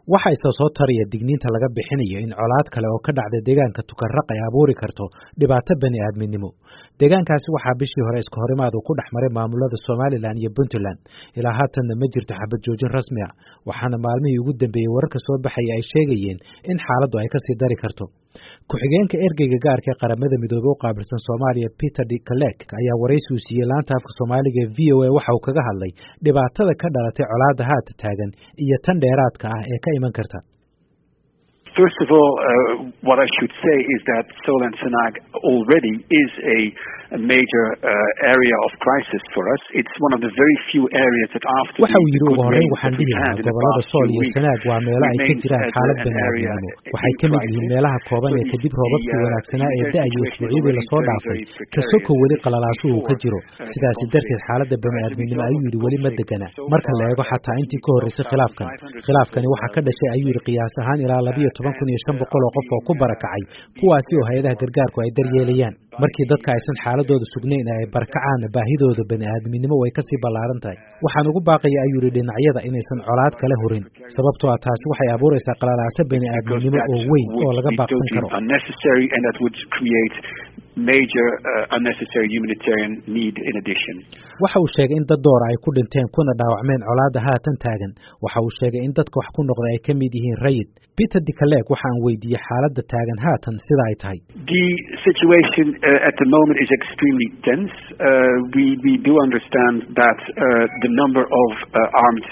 waxa isa soo taraya digniinta laga bixinayo in colaad kale oo ka dhacda deegaanka tukarraq ay abuuri karto dhibaato bani aadminimo deegaankaasi waxaa bishii hore iska horimaad uu ku dhex maray maamulada somalilan iyo puntland ilaa haatanna ma jirto xabad joojin rasmi a waxaana maalmihii ugu dambeeyey wararka soo baxaya ay sheegayeen in xaaladdu ay kasii dari karto ku-xigeenka ergeyga gaarka ee qaramada midoobey u qaabilsan soomaaliya peter d kalek ayaa waraysi uu siiyey laanta afka soomaaliga ee v o a waxa uu kaga hadlay dhibaatada ka dhalatay colaadda haata taagan iyo tan dheeraadka ah ee ka iman karta First of all, uh, what I should say is that Solan Sanag already is a, a major uh, area of crisis for us. It's one of the very few areas that after waxa uu the yidhi good ugu horreyn rains waxaan that we've dhihi had lahaa in the gobollada past sool few iyo weeks sanaag waa meelo ay ka remains jiraan as xaalad an bani area aadminimo in waxay ka mid yihiin crisis. meelaha kooban So ee the- kadib the, roobabkii uh, wanaagsanaa ee humanitarian da-ayay situation is isbuucyadii already lasoo very, dhaafay very precarious kasoko weli even qalalaasuhu uu ka before, jiro uh, the sidaasi conflict. darteed xaaladda bani Uh, as a aadminimo result ayuu of yidhi the weli ma conflict, degana so marka la far, eego uh, xataa intii ka we horreysay khilaafkan 12,500 khilaafkani people, waxaa uh, ka dhashay ayuu yidhi qiyaas ahaan ilaa labiyo toban kun iyo shan boqol oo qof oo ku barakacay kuwaasi oo hay-adaha gargaarku ay daryeelayaan markii dadka aysan xaaladooda sugnayn ee ay barakacaan baahidooda bani aadminimo way kasii ballaaran tahay waxaan ugu baaqaya ayuu yidhi dhinacyada inaysan colaad kale hurin sababtoo ah taasi waxay abuuraysaa qalalaaso bani because aadminimo that oo weyn oo would laga be baaqsan totally karo unnecessary and that would create major uh, unnecessary humanitarian need in addition. waxa uu sheegay in dad doora ay ku dhinteen kuna dhaawacmeen colaadda haatan taagan waxa uu sheegay in dadka wax ku noqda ay ka mid yihiin rayid peter dicalek waxa aan weydiiyey xaaladda taagan haatan sida ay tahay The situation uh, at the moment is extremely tense. Uh, we we do understand that uh, the number of uh, armed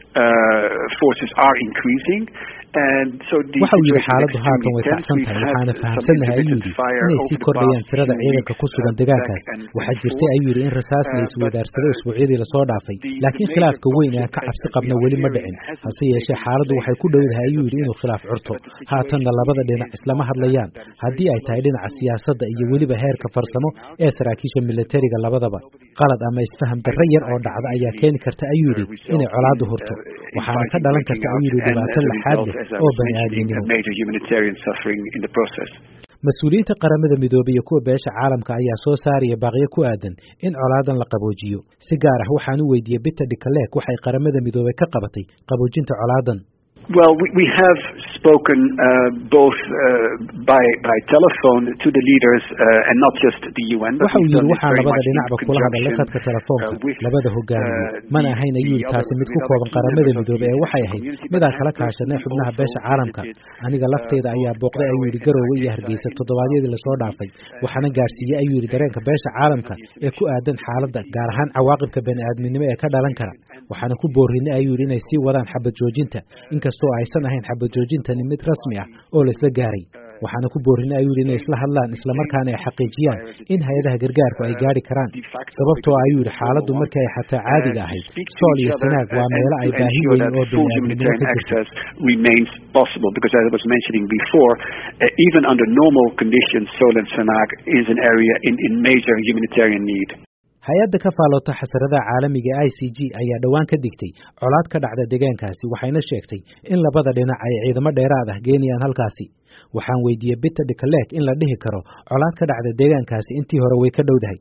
uh, forces are increasing. And so the waxa uu yidhi situation is xaaladdu haatan way extremely tense. kacsan We've tahay had waxaana some fahamsannahay ayuu intermittent yidhi fire inay over sii the kordhayaan past tirada few ciidanka ku weeks, sugan uh, deegaankaas back and- waxaa and jirtay forth. ayuu yidhi in rasaas la Uh, isweydaarsaday but, uh, usbuucyadii lasoo dhaafay the- laakiin the khilaafka major weyn ee ka conflict cabsi as qabna we are weli ma hearing dhicin hasn't hase yeeshee taken xaaladdu waxay ku place, dhowdahay uh, ayuu as yidhi of inuu yet. khilaaf curto But the situation haatanna labada dhinac is islama one hadlayaan that is haddii ay very tahay close dhinaca to, siyaasadda iyo uh, weliba heerka farsamo ee saraakiisha militariga labadaba qalad ama isfaham darro yar oo dhacda ayaa keeni karta ayuu yidhi inay colaaddu hurto waxaana ka dhalan karta ayuu yidhi dhibaato laxaad leh oo bani aadminimo major humanitarian suffering in the process. mas-uuliyiinta qaramada midoobey iyo kuwa beesha caalamka ayaa soo saaraya baaqyo ku aadan in colaadan la qaboojiyo si gaar ah waxaan u weydiiyey peter dicalek waxay qaramada midoobey ka qabatay qaboojinta colaadan Well, we, we have spoken uh, both uh, by by telephone to the leaders uh, and not just the UN. But waxa uu we've yidhi done this waxaan very labada much in dhinacba kula hadalay conjunction, khadka telefoonka uh, with, labada hogaamiye uh, mana the- ahayn ayuu yidhi the taasi other- mid ku with kooban other qaramada members of midoobey ee the waxay ahayd community, but midaan has kala kaashanay personally xubnaha also beesha caalamka visited, aniga uh, lafteyda ayaa both booqday ayuu yidhi Garowe garowe and iyo Hargeysa hargeysa in toddobaadyadii the lasoo dhaafay waxaana gaarsiiyey ayuu yidhi dareenka beesha caalamka ee ku aadan xaaladda gaar ahaan cawaaqibka bani aadminimo ee ka dhalan kara waxaana ku boorinay ayuu yidhi inay sii wadaan xabad joojinta inkastoo aysan ahayn xabad joojintani mid rasmi ah oo la isla gaaray waxaana ku boorinay ayuu yidhi inay isla hadlaan islamarkaana ay xaqiijiyaan in hay-adaha gargaarku ay gaari karaan sababtoo ah ayuu yidhi xaaladdu markii ay xataa caadiga ahayd sool iyo sanaag waa meelo ay baahi weyn oo bani aadminimo ka jirto access remains possible because as I was mentioning before, uh, even under normal conditions, Sol and Sanag is an area in, in major humanitarian need. hay-adda ka faaloota xasaradaha caalamiga i c g ayaa dhowaan ka digtay colaad ka dhacda deegaankaasi waxayna sheegtay in labada dhinac ay ciidamo dheeraad ah geenayaan halkaasi waxaan weydiiyey peter dicalek in la dhihi karo colaad ka dhacda deegaankaasi intii hore way ka dhowdahay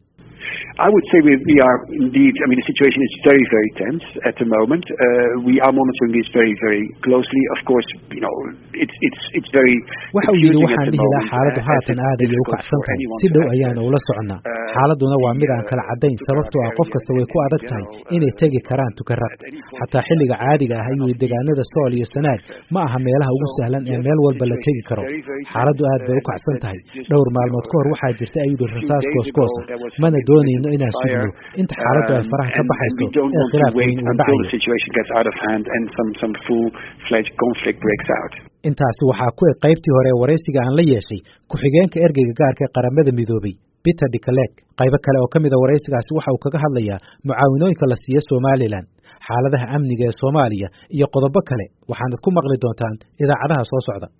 I would say we, we are indeed, I mean, the situation is very, very tense at the moment. Uh, we are monitoring this very, very closely. Of course, you know, it's, it's, it's very waxa uu yidhi confusing waxaan at the dhihi lahaa moment, xaaladdu uh, as haatan it's aad ayay u difficult kacsan for tahay anyone si to dhow access, ayaana ula soconnaa uh, xaaladduna waa the, mid aan kala uh, caddayn the sababtoo ah qof areas kasta way in- ku in adag tahay general, uh, inay tegi karaan tukaraq at any point xataa xilliga caadiga ah ayuu yidhi deegaanada sool iyo sanaag ma aha meelaha ugu sahlan ee meel walba la tegi karo xaaladdu aad bay u kacsan tahay dhowr maalmood ka hor waxaa jirta ayuu yidhi rasaas goosgoos ah mana doonayno inaan sugno inta xaaladdu ay faraha ka baxayso ee khilaaf weyn uu until dhacayo the situation gets out of hand and some, some full-fledged conflict breaks out. intaasi waxaa ku eg qaybtii hore ee waraysiga aan la yeeshay ku-xigeenka ergeyga gaarka ee qaramada midoobey peter dicalek qaybo kale oo ka mid a waraysigaasi waxa uu kaga hadlayaa mucaawinooyinka la siiyo somalilan xaaladaha amniga ee soomaaliya iyo qodobo kale waxaanad ku maqli doontaan idaacadaha soo socda